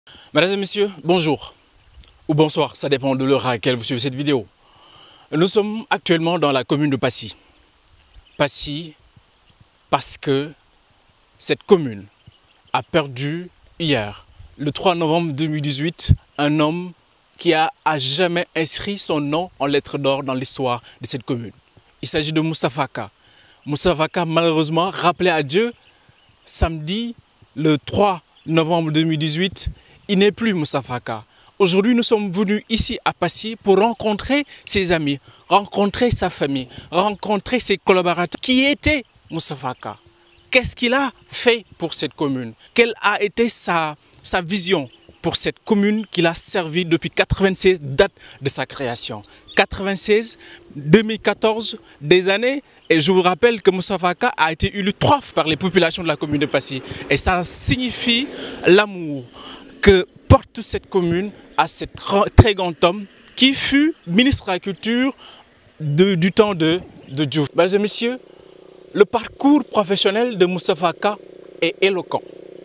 Mesdames et messieurs, bonjour ou bonsoir, ça dépend de l'heure à laquelle vous suivez cette vidéo. Nous sommes actuellement dans la commune de Passy. Passy parce que cette commune a perdu hier, le 3 novembre 2018, un homme qui a à jamais inscrit son nom en lettres d'or dans l'histoire de cette commune. Il s'agit de Moustapha Ka. Moustapha Ka, malheureusement, rappelé à Dieu samedi le 3 novembre 2018, il n'est plus Moustapha Ka. Aujourd'hui, nous sommes venus ici à Passy pour rencontrer ses amis, rencontrer sa famille, rencontrer ses collaborateurs. Qui était Moustapha Ka Qu'est-ce qu'il a fait pour cette commune Quelle a été sa, sa vision pour cette commune qu'il a servi depuis 96 date de sa création 96, 2014, des années. Et je vous rappelle que Moustapha Ka a été élu trois fois par les populations de la commune de Passy. Et ça signifie l'amour que porte cette commune à ce très grand homme qui fut ministre de la Culture de, du temps de, de Diouf. Mesdames et messieurs, le parcours professionnel de Moustapha Ka est éloquent.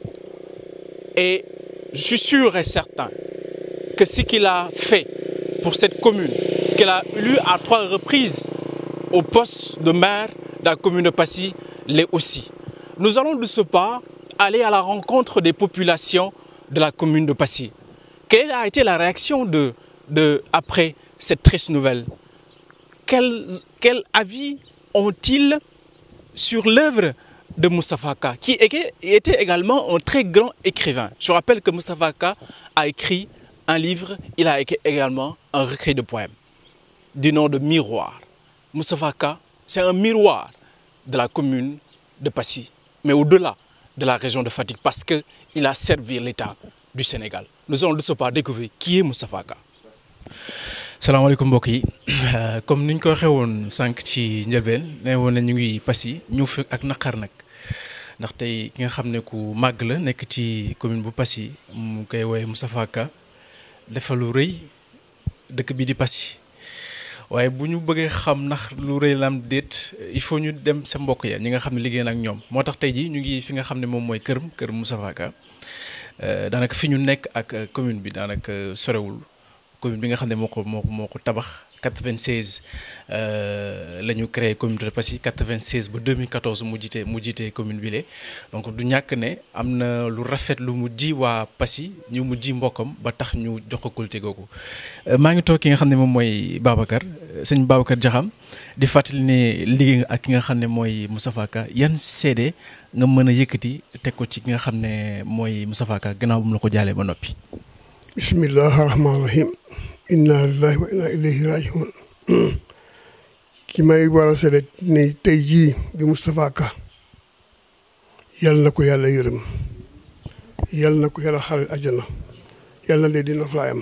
Et je suis sûr et certain que ce qu'il a fait pour cette commune, qu'il a élu à trois reprises au poste de maire de la commune de Passy, l'est aussi. Nous allons de ce pas aller à la rencontre des populations de la commune de Passy. Quelle a été la réaction de, de, après cette triste nouvelle quel, quel avis ont-ils sur l'œuvre de Moustapha Ka, qui était également un très grand écrivain. Je rappelle que Moustapha Ka a écrit un livre, il a écrit également un recueil de poèmes du nom de Miroir. Moustapha Ka, c'est un miroir de la commune de Passy, mais au-delà de la région de Fatigue, parce qu'il a servi l'État du Sénégal. Nous allons de ce pas découvrir qui est Moustapha Ka. salaamaaleykum mbokk yi comme ni ñu ko waxee woon sànq ci njëlbeen ne woon na ñu ngi Passy ñu fi ak naqar nag ndax tey ki nga xam ne ku màgg la nekk ci commune bu Passy mu koy woowee Moustapha Ka dafa lu rëy dëkk bi di Passy waaye bu ñu bëggee xam ndax lu rëy la am déet il faut ñu dem sa mbokk ya ñi nga xam ne liggéey na ak ñoom moo tax tey jii ñu ngi fi nga xam ne moom mooy këram kër Moustapha Ka daanaka fi ñu nekk ak commune bi daanaka sorewul. commune bi nga xam ne moo ko moo ko moo ko tabax 96 la ñu créé commune de Passy 96 ba 2014 mu jiite mu jiite commune bi lee donc du ñàkk ne am na lu rafet lu mu ji waa Passy ñu mu ji mbokkam ba tax ñu jox ko kulte googu. maa ngi toog ki nga xam ne moom mooy Babacar sëñ Babacar Diakham di fàttali ne liggéey nga ak ki nga xam ne mooy Moustapha Ka yan seede nga mën a yëkkati teg ko ci ki nga xam ne mooy Moustapha Ka gannaaw bu mu la ko jaalee ba noppi. bismillahi rahmaani rahim inna lillahi wa inna ilayhi rajiun ki may war a seede ne tey jii bi Moustapha Ka yal na ko yàlla yërëm yal na ko yàlla xaral àjjana yal na dee dina flaayam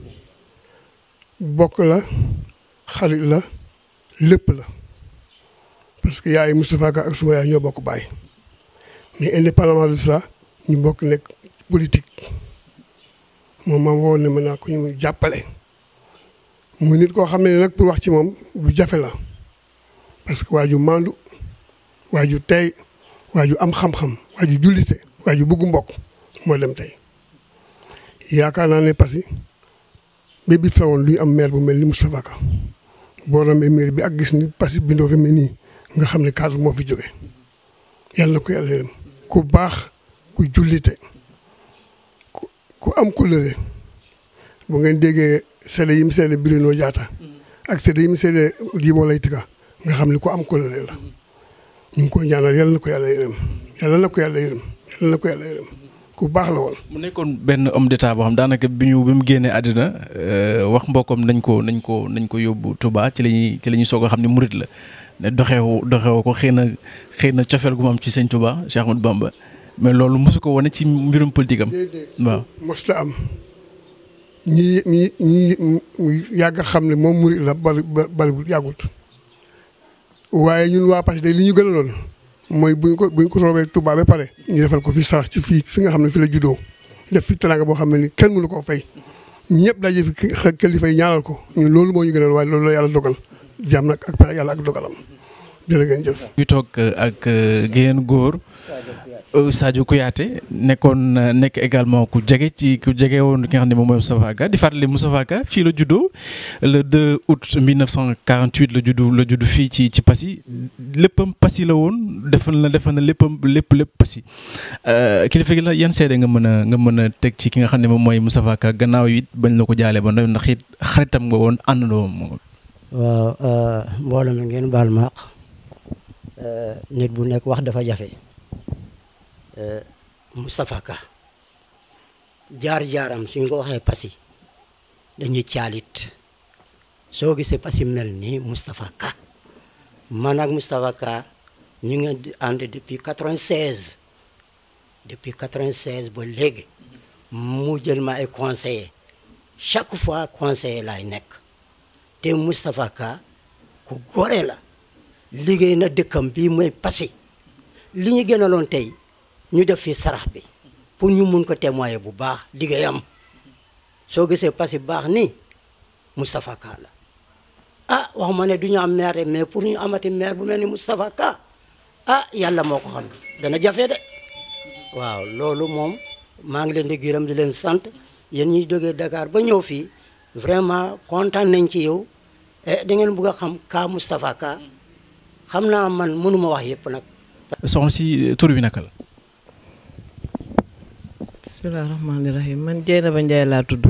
bokk la xarit la lépp la parce que yaay Moustapha Ka ak suma yaay ñoo bokk baay mais indépendamment de ça ñu bokk nekk politique moom ma woon ne mën naa ko ñu jàppale muy nit koo xam ne nag pour wax ci moom lu jafe la parce que waa ju maandu waa ju tey waa ju am xam-xam waa ju jullite waa ju bëggu mbokk moo dem tey yaakaar naa ne parce que ba bi fewoon lu ñu am maire bu mel ni Moustapha Ka boo rombee maire bi ak gis ni parce que bindoo fi mel nii nga xam ne cadre moo fi jóge yàlla na ko yàlla yërëm ku baax ku jullite ku am couleur bu ngeen déggee seede yi mu seede Bruno Diatta ak seede yi mu seede Djibo Leyti Ka nga xam ne ku am couleur la ñu ngi koy ñaanal yàlla na ko yàlla yërëm yàlla na ko yàlla yërëm yàlla na ko yàlla yërëm ku baax la woon. mu nekkoon benn homme d'état boo xam daanaka bi ñu bi mu génnee àddina wax mbokkam nañ ko nañ ko nañ ko yóbbu Touba ci la ñuy ci la ñuy soog a xam ne murit la ne doxewu doxewu ko xëy na xëy na cofeel gu mu am ci sëñ Touba Cheikh Ahmadou Bamba. mais loolu mosu ko wane ci mbirum politique am. waaw mos la am ñi ñi ñi yàgg xam ne moom murid la bari bariwul yàggut waaye ñun waa Passy day li ñu gën a lool mooy buñ ko buñ ko roobee Touba ba pare ñu defal ko fi sarax ci fii fi nga xam ne fi la juddoo def fi teraanga boo xam ne ni kenn mënu koo fay ñëpp daje fi kilifa yi ñaanal ko ñun loolu moo ñu gënal waaye loolu la yàlla dogal jaam nag ak pexe yàlla ak dogalam jërë ngeen jëf. ñu toog ak génn góor Sadio Kouyaté nekkoon nekk également ku jege ci ku jege woon ki nga xam ne moom mooy Moustapha Ka di fàttali Moustapha Ka fii la juddoo le 2 août 1948 la juddu la juddu fii ci ci Passy léppam Passy la woon defal na defal na léppam lépp lépp Passy kilifa gi la yan seede nga mën a nga mën a teg ci ki nga xam ne moom mooy Moustapha Ka gannaaw it bañ la ko jaalee ba ndax it xaritam nga woon àndandoo moom. waaw mbooloo mi ngeen baal ma nit bu nekk wax dafa jafe. Moustapha Ka jaar-jaaram suñ ko waxee Passy dañuy caalit soo gisee Passy mel nii Moustapha Ka man ak Moustapha Ka ñu ngi ànd depuis 96 depuis 96 ba léegi mu jël ma ay conseiller chaque fois conseiller laay nekk te Moustapha Ka ku gore la liggéey na dëkkam bii mooy Passy li ñu gënaloon tey ñu def fi sarax bi pour ñu mun ko témoigner bu baax liggéeyam soo gisee Passy baax ni Moustapha Ka la ah waxuma ne du ñu am maire mais pour ñu amati maire bu mel ni Moustapha Ka ah yàlla moo ko xam dana jafe de waaw loolu moom maa ngi leen di gërëm di leen sant yéen ñuy jógee Dakar ba ñëw fii vraiment kontaan nañ ci yow e da ngeen bëgg a xam Ka Moustapha Ka xam naa man mënuma wax yëpp nag soxna si tur bi naka la. bisimilah rahmaani rahim man Dieynaba Ndiaye laa tudd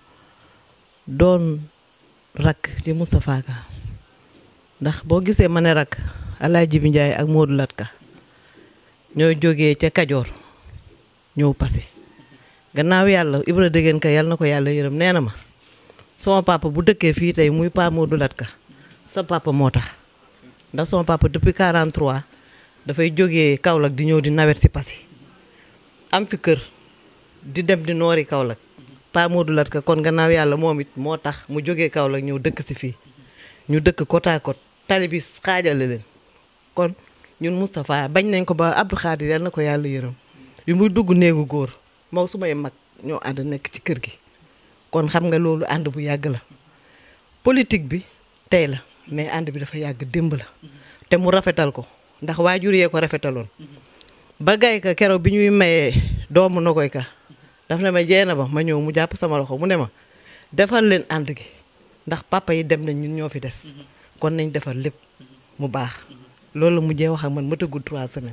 doon rakk ci Moustapha Ka ndax boo gisee ma ne rakk Alaaji bi Ndiaye ak Modou Lat Ka ñoo jógee ca Kajoor ñëw Passy gannaaw yàlla Ibra Dégeen Ka yàlla na ko yàlla yërëm nee na ma sama papa bu dëkkee fii tey muy Pa Modou Lat Ka sa papa moo tax ndax sama papa depuis 43 dafay jógee Kaolack di ñëw di nawet si Passy am fi kër di dem di noori Kaolack Pa Modou Lat Ka kon gannaaw yàlla moom it moo tax mu jógee Kaolack ñëw dëkk si fii ñu dëkk côte à côte tali bi xaajale leen kon ñun Moustapha bañ nañ ko ba Abdou Khadir yal na ko yàlla yërëm bi muy dugg néegu góor moo su may mag ñoo ànd nekk ci kër gi kon xam nga loolu ànd bu yàgg la politique bi tey la mais ànd bi dafa yàgg démb la te mu rafetal ko ndax waajur yee ko rafetaloon ba gay ka keroog bi ñuy mayee doomu na koy ka daf ne ma jeena ba ma ñëw mu jàpp sama loxo mu ne ma defal leen ànd gi ndax papa yi dem nañ ñun ñoo fi des kon nañ defar lépp mu baax loolu la mujjee wax ak man ma tëggul trois semaines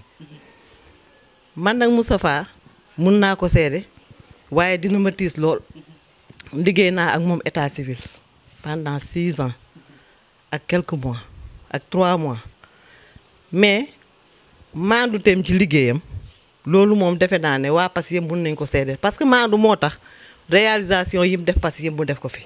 man nag Moustapha mun naa ko seede waaye dina ma tiis lool liggéey naa ak moom état civil pendant six ans ak quelques mois ak trois mois mais maandu teem ci liggéeyam loolu moom defe naa ne waa Passy yëpp mun nañ ko seede parce que maandu moo tax réalisation yi mu def Passy yëpp mu def ko fi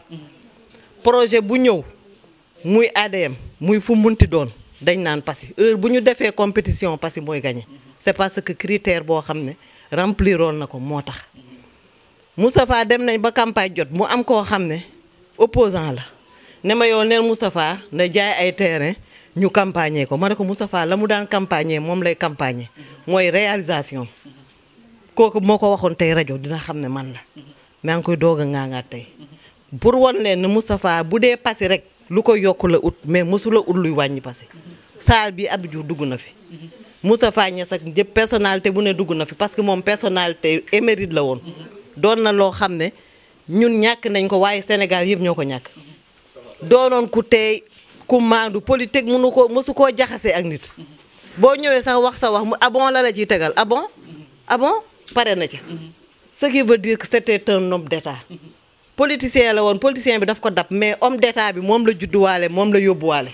projet bu ñëw muy ADM muy fu munti doon dañ naan Passy heure bu ñu defee compétition Passy mooy gagné c'est parce que critère boo xam ne rempliroon na ko moo tax Moustapha dem nañ ba campagne jot mu am koo xam ne opposant la ne ma yow neen Moustapha na jaay ay terrain ñu campagner ko ma ne ko Moustapha la mu daan campagner moom lay campagner mooy réalisation kooku moo ko waxoon tey rajo dina xam ne man la maa ngi koy doog a ŋaangaat tey pour wan leen ne Moustapha bu dee Passy rek lu ko yokk la ut mais mosula ut luy wàññi Passy saal bi Abdou Diouf dugg na fi Moustapha Niass ak ñëpp personnalité bu ne dugg na fi parce que moom personnalité émérite la woon doon na loo xam ne ñun ñàkk nañ ko waaye Sénégal yëpp ñoo ko ñàkk doonoon ku teey ku maandu politique mënu ko mësu koo jaxase ak nit boo ñëwee sax wax sa wax mu abon la la ciy tegal abon abon pare na ci ce qui veut dire que c'était un homme d'état politicien la woon politicien bi daf ko dab mais homme d'état bi moom la judduwaale moom la yóbbuwaale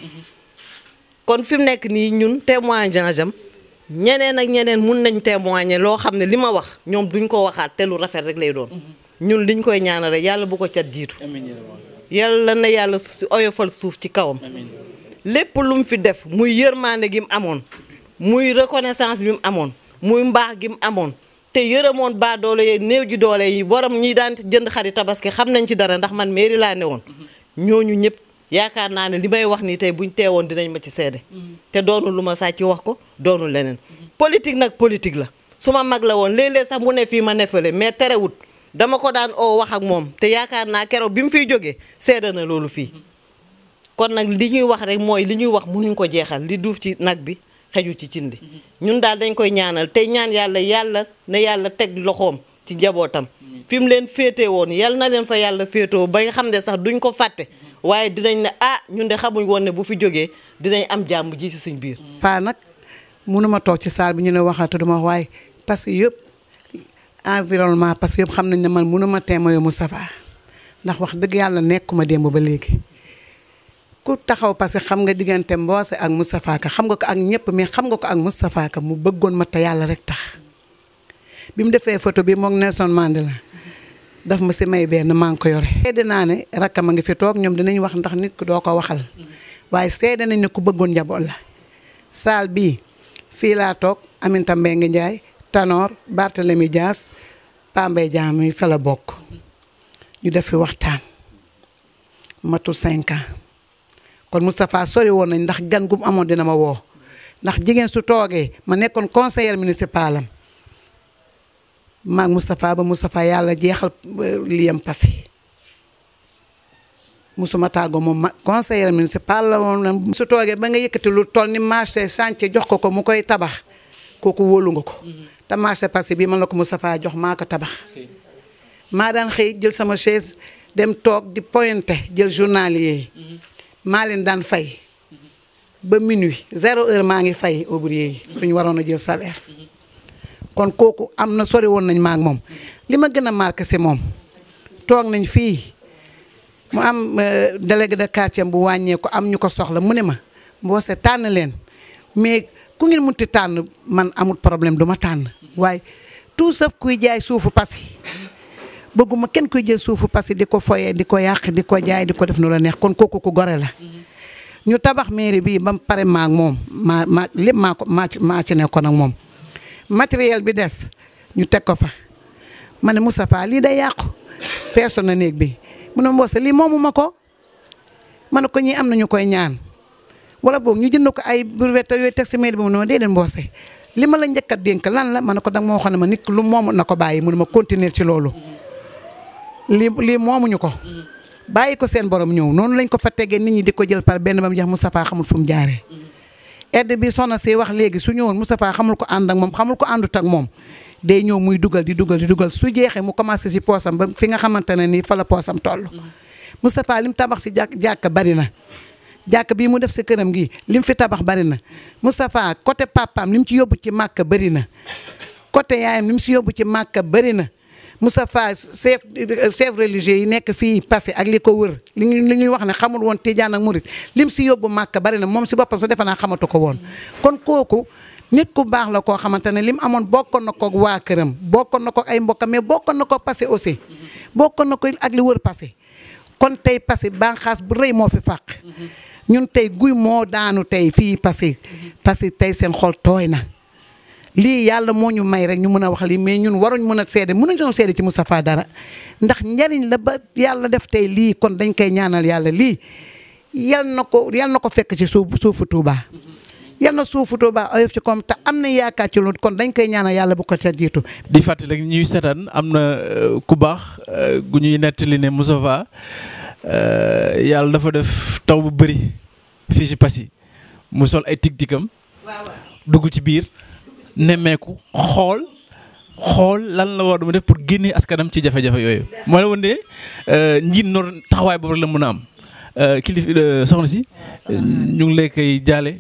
kon fi mu nekk nii ñun témoignage am ñeneen ak ñeneen mun nañ témoigner loo xam ne li ma wax ñoom duñ ko waxaat te lu rafet rek lay doon ñun liñ koy ñaanal rek yàlla bu ko cat jiitu yàlla na yàlla oyofal suuf ci kawam lépp lu mu fi def muy yërmande gi mu amoon muy reconnaissance bi mu amoon muy mbaax gi mu amoon te yërëmoon baa doole yi néew ji doole yi borom ñi daan jënd xari tabaski xam nañ ci dara ndax man mairie laa ne woon ñooñu ñëpp yaakaar naa ne li may wax nii tey buñ teewoon dinañ ma ci seede te doonul lu ma sàcc wax ko doonul leneen politique nag politique la su ma mag la woon léeg-léeg sax mu ne fii ma nefale mais terewut dama ko daan oo wax ak moom te yaakaar naa keroog bi mu fiy jógee seede na loolu fii kon nag li ñuy wax rek mooy li ñuy wax mënuñ ko jeexal li duuf ci nag bi xeju ci cindi ñun daal dañ koy ñaanal tey ñaan yàlla yàlla na yàlla teg loxoom ci njabootam fi mu leen féete woon yal na leen fa yàlla féetoo ba nga xam ne sax duñ ko fàtte waaye dinañ ne ah ñun de xamuñ woon ne bu fi jógee dinañ am jàmm ji ci suñ biir paa nag mënuma toog ci saal bi ñu ne waxaatu duma wax waaye parce que yëpp environnement parce que yëpp xam nañ ne man mënuma témoyo Moustapha ndax wax dëgg yàlla nekkuma démb ba léegi ku taxaw parce que xam nga diggante Mboose ak Moustapha Ka xam nga ko ak ñëpp mais xam nga ko ak Moustapha Ka mu bëggoon ma te yàlla rek tax bi mu defee photo bi moom Nelson Mandela daf ma si may benn maa ngi ko yore. seede naa ne rakkam a ngi fi toog ñoom dinañ wax ndax nit ku doo ko waxal waaye seede nañ ne ku bëggoon njaboot la saal bii fii laa toog Aminata Mbengue Ndiaye Tanor Barthélemy Dias Pambay Diam mi fa la bokk ñu def fi waxtaan matul 5 ans kon Moustapha sori woon nañ ndax gan gu mu amoon dina ma woo ndax jigéen su toogee ma nekkoon conseiller municipal am maag Moustapha ba Moustapha yàlla jeexal liyam passé musuma tàggoo moom ma conseiller municipal la woon su toogee ba nga yëkkati lu toll ni marché chantier jox ko ko mu koy tabax kooku wóolu nga ko te marché passé bii man la ko Moustapha jox maa ko tabax maa daan xëy jël sama chaise dem toog di pointé jël journalier yi maa leen daan fay ba minuit zéro heure maa ngi fay ouvrier yi suñu waroon a jël salaire kon kooku am na sori woon nañ maak moom li ma gën a marqué si moom toog nañ fii mu am délégué de quartier bu wàññeeku am ñu ko soxla mu ne ma Mboose tànn leen mais ku ngeen munti tànn man amul problème du ma tànn waaye tout sauf kuy jaay suufu Passy bëgguma kenn kuy jël suufu Passy di ko foyee di ko yàq di ko jaay di ko def nu la neex kon kooku ku gore la ñu tabax mairie bii ba mu pare maak moom maa maa lépp maa ko maa ci maa ci nekkoon ak moom matériel bi des ñu teg ko fa ma ne Moustapha lii day yàqu feesoon na néeg bi mu ne Mboose lii moomu ma ko ma ne ko ñii am nañu koy ñaan wala boog ñu jënd ko ay brouette yooyu teg si mairie bi mu ne ma déedéet Mboose li ma la njëkk a dénk lan la ma ne ko danga ma waxoon ne ma nit lu moomu na ko bàyyi mu ne ma continuer ci loolu lii lii moomuñu ko bàyyi ko seen borom ñëw noonu lañ ko fa tegee nit ñi di ko jël par benn ba mu jeex Moustapha xamul fu mu jaaree aide bi soxna si wax léegi su ñëwoon Moustapha xamul ko ànd ak moom xamul ko àndut ak moom day ñëw muy dugal di dugal di dugal su jeexee mu commencé si poosam ba fi nga xamante ne nii fa la poosam toll Moustapha lim tabax si jàkk jàkk bari na jàkk bii mu def si këram gi lim fi tabax bari na Moustapha côté papaam lim ci yóbbu ci màkk bari na côté yaayam lim si yóbbu ci màkk bari na Moustapha chef chef religieux yi nekk fii passé ak li ko wër li ñu li ñuy wax ne xamul woon Tijaan ak Murit lim si yóbbu màkk bari na moom si boppam sa defe naa xamatu ko woon kon kooku nit ku baax la koo xamante ne lim amoon bokkoon na ko waa këram bokkoon na ko ay mbokkam mais bokkoon na ko passé aussi bokkoon na ko ak li wër passé kon tey passé banqaas bu rëy moo fi fàq ñun tey guy moo daanu tey fii passé passé tey seen xol tooy na lii yàlla moo ñu may rek ñu mën a wax lii mais ñun waruñ mën a seede mënuñu seede ci Moustapha dara ndax njariñ la ba yàlla def tey lii kon dañ koy ñaanal yàlla lii yal na ko yal na ko fekk ci suuf suufu Touba. yal na suufu Touba oyof ci comme te am na yaakaar ci loolu kon dañ koy ñaanal yàlla bu ko ca jiitu. di fàttali rek ñuy seetaan am na ku baax gu ñuy nettali ne Moustapha yàlla dafa def taw bu bëri fii si Passy mu sol ay tig-tigam dugg ci biir. nemmeeku xool xool lan la war a def pour génnee askanam ci jafe-jafe yooyu moo la woon de njiit noor taxawaay boobu rek la mën a am kilif soxna si ñu ngi lay koy jaale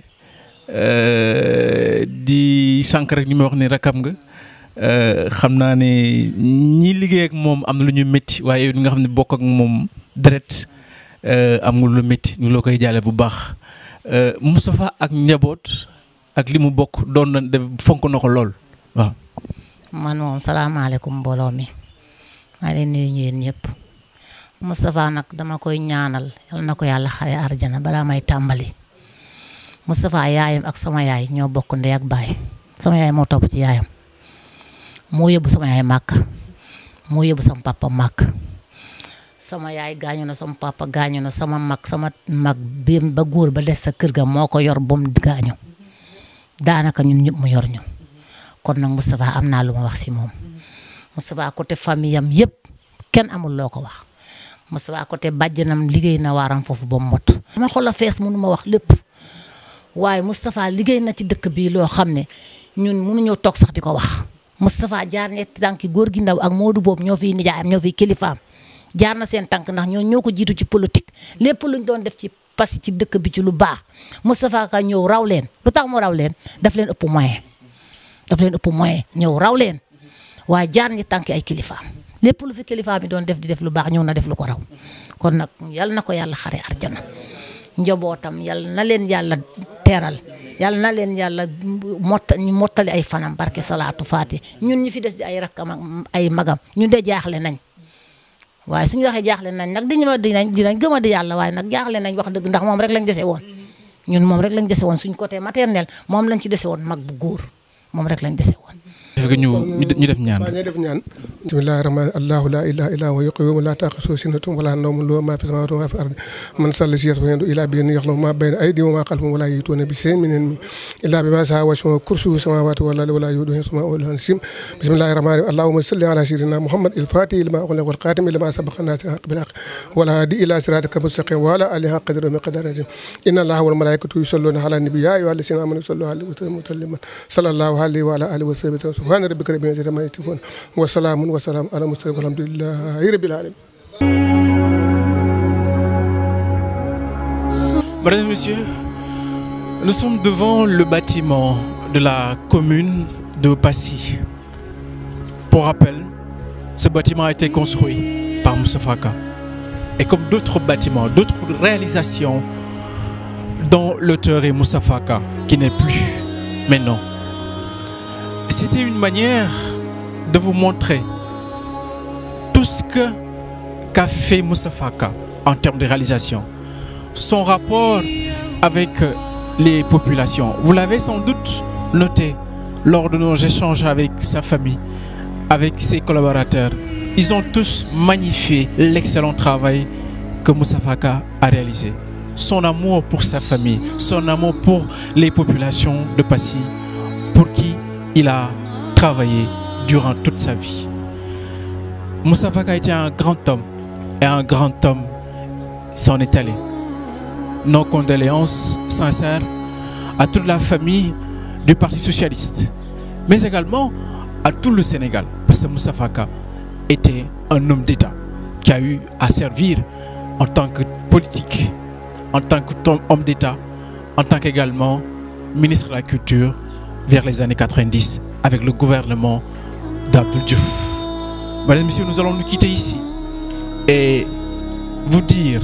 di sànq rek ñu may wax ni rakam nga xam naa ne ñi liggéey ak moom am na lu ñuy métti waaye li nga xam ne bokk ak moom deret am nga lu métti ñu la koy jaale bu baax Moustapha ak njaboot. ak li mu bokk doon na def fonk na ko lool waaw. man moom salaamaaleykum mbooloo mi maa leen nuyu ñeen ñëpp Moustapha nag dama koy ñaanal yal na ko yàlla xare arjana balaa may tàmbali Moustapha yaayam ak sama yaay ñoo bokk ndey ak baay sama yaay moo topp ci yaayam moo yóbbu sama yaay màkk moo yóbbu sama papa màkk sama yaay gaañu na sama papa gaañu na sama mag sama mag bi ba góor ba des sa kër ga moo ko yor ba mu gaañu. daanaka ñun ñëpp mu yor ñu kon nag Moustapha am naa lu ma wax si moom Moustapha côté famille am yëpp kenn amul loo ko wax Moustapha côté bàjjanam liggéey na waaram foofu ba mu mot. dama xol a fees mënu ma wax lépp waaye Moustapha liggéey na ci dëkk bii loo xam ne ñun mënuñoo toog sax di ko wax Moustapha jaar ñetti tànki góor gi ndaw ak Modou boobu ñoo fiy nijaayam ñoo fiy kilifaam jaar na seen tànk ndax ñoo ñoo ko jiitu ci politique lépp luñ doon def ci parce que ci dëkk bi ci lu baax Moustapha Ka ñëw raw leen lu tax mu raw leen daf leen ëpp moyen daf leen ëpp moyen ñëw raw leen waaye jaar ñi tànki ay kilifaam lépp lu fi kilifaam yi doon def di def lu baax ñëw na def lu ko raw kon nag yal na ko yàlla xare arjana njabootam yal na leen yàlla teeral yal na leen yàlla motta mottali ay fanam barke salaatu faati ñun ñu fi des di ay rakkam ak ay magam ñun de jaaxle nañ waaye suñu waxee jaaxle nañ nag diñu ma dinañ dinañ gëm a di yàlla waaye nag jaaxle nañ wax dëgg ndax moom rek lañ dese woon ñun moom rek lañ dese woon suñ côté maternel moom lañ ci dese woon mag bu góor moom rek lañ dese woon def ñu ñu def ñaan waaw ñooy def ñaan bismillahi rahmani allahu la ilaha illa huwa yuqwimu la taqisu sinatun wala nawmun lahu ma fi samawati wa ma fi ardi man salla si yasfa ila bi yaxlamu ma bayna aydihim wa ma xalfahum wala yituuna bi shay'in min ilmihi illa bima saa wasi'a kursiyyuhu samawati wal ardi wala yuduhu hifzuhuma wa huwa al-azim bismillahi rahmani rahim allahumma salli ala sayyidina muhammad il-fatihi lima ughliqa wal khatimi lima sabaqa nasir al-haqq bil haqq wal hadi ila siratika mustaqim wa ala alihi haqqa qadrihi wa miqdarihi azim inna allaha wal malaikatu yusalluna ala nabi ya ayyuha alladhina amanu sallu alayhi wa sallimu sallallahu alayhi wa ala alihi wa sahbihi subhana rabbika rabbil izzati amma yasifun wa salamun wa salamun ala mursalin walhamdulillahi rabbil alamin Mesdames et messieurs, nous sommes devant le bâtiment de la commune de Passy. Pour rappel, ce bâtiment a été construit par Moustapha Ka. Et comme d'autres bâtiments, d'autres réalisations dont l'auteur est Moustapha Ka, qui n'est plus maintenant. C'était une manière de vous montrer tout ce que qu'a fait Moustapha Ka en termes de réalisation. Son rapport avec les populations. Vous l'avez sans doute noté lors de nos échanges avec sa famille, avec ses collaborateurs. Ils ont tous magnifié l'excellent travail que Moustapha Ka a réalisé. Son amour pour sa famille, son amour pour les populations de Passy, pour qui il a travaillé durant toute sa vie. Moustapha Ka a été un grand homme et un grand homme s'en est allé. Nos condoléances sincères à toute la famille du Parti Socialiste, mais également à tout le Sénégal, parce que Moustapha Ka était un homme d'État qui a eu à servir en tant que politique, en tant qu'homme d'État, en tant qu'également ministre de la Culture vers les années 90 avec le gouvernement d'Abdou Diouf. Mesdames et messieurs, nous allons nous quitter ici et vous dire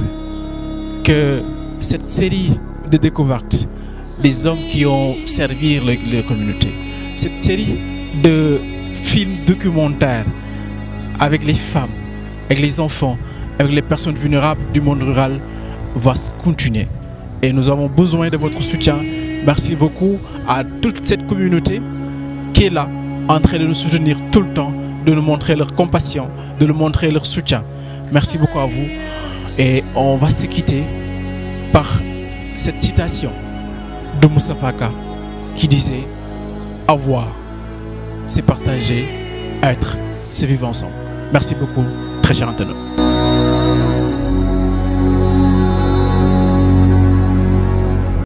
que cette série de découvertes des hommes qui ont servi la communauté, cette série de films documentaires avec les femmes, avec les enfants, avec les personnes vulnérables du monde rural va se continuer. Et nous avons besoin de votre soutien. Merci beaucoup à toute cette communauté qui est là, en train de nous soutenir tout le temps, de nous montrer leur compassion, de nous montrer leur soutien. Merci beaucoup à vous. Et on va se quitter par cette citation de Moussa Faka qui disait Avoir, c'est partager, être, c'est vivre ensemble. Merci beaucoup, très cher internaute.